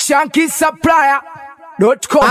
shankisupplier.com.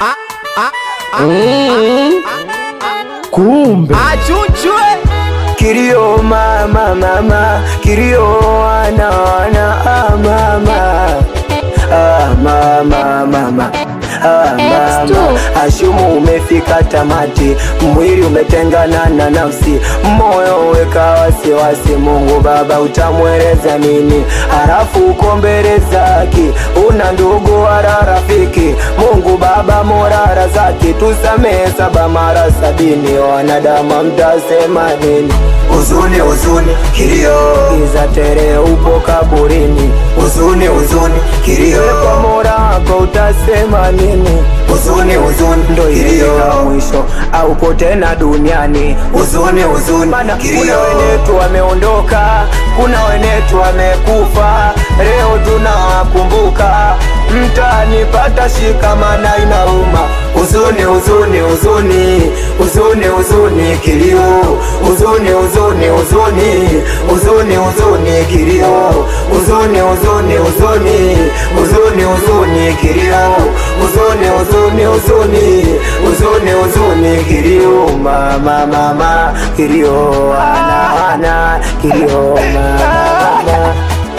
kumbe Achuchwe kilio mama mama kilio wana wana ah, mama ah, mama mama Ah, X2. mama ashumu umefika tamati mwili umetengana na nafsi moyo weka wasiwasi mungu baba utamweleza nini halafu uko mbele zake una ndugu wala rafiki mungu baba morara zake tusamehe saba mara sabini wanadamu mtasema nini huzuni huzuni kilio giza tere upo kaburini huzuni huzuni kilio kwa mola wako utasema nini huzuni huzuni ndo ilifika mwisho aupo tena duniani huzuni huzuni mana kuna wenetu wameondoka kuna wenetu wamekufa leo tunawakumbuka mtanipata shikamana inauma huzuni huzuni huzuni huzuni huzuni kilio huzuni huzuni huzuni huzuni huzuni kilio huzuni huzuni huzuni huzuni huzuni kilio huzuni huzuni huzuni huzuni huzuni kilio mama mama kilio ana ana kilio mama mama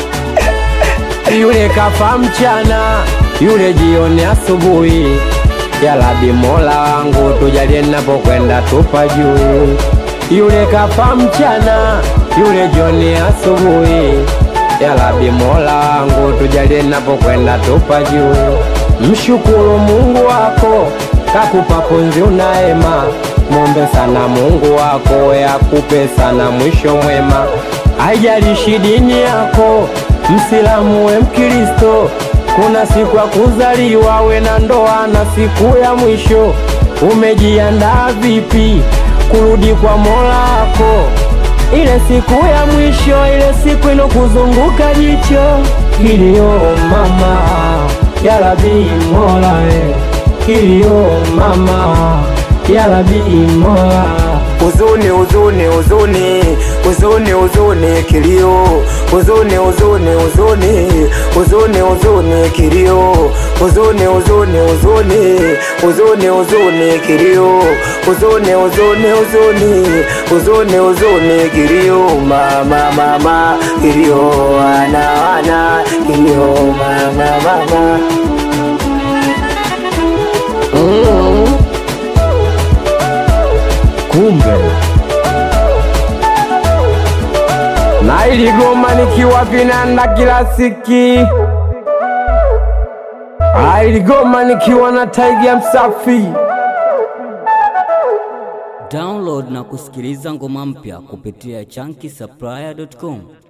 yule kafa mchana, yule jioni asubuhi. Ya Rabbi Mola wangu tujalie napokwenda tupa juu. Yule kafa mchana, yule jioni asubuhi. Ya Rabbi Mola wangu tujalie napokwenda tupa juu. Mshukuru Mungu wako kakupa pumzi unaema, mwombe sana Mungu wako yakupe sana mwisho mwema. Haijalishi dini yako, Msilamu we Mkristo, kuna siku ya kuzaliwa we na ndoa na siku ya mwisho. Umejiandaa vipi kurudi kwa Mola wako? Ile siku ya mwisho, ile siku inokuzunguka jicho. Kilio mama, ya Rabbi Mola we, kilio mama, ya Rabbi Mola huzuni huzuni huzuni huzuni huzuni kilio huzuni huzuni huzuni huzuni huzuni kilio huzuni huzuni huzuni huzuni huzuni kilio huzuni huzuni huzuni huzuni huzuni kilio mama mama kilio wana wana kilio mama mama kumbe na iligoma nikiwa vinanda kila siki Ah, iligoma nikiwa na taiga msafi Download na kusikiliza ngoma mpya kupitia chunky supplier.com.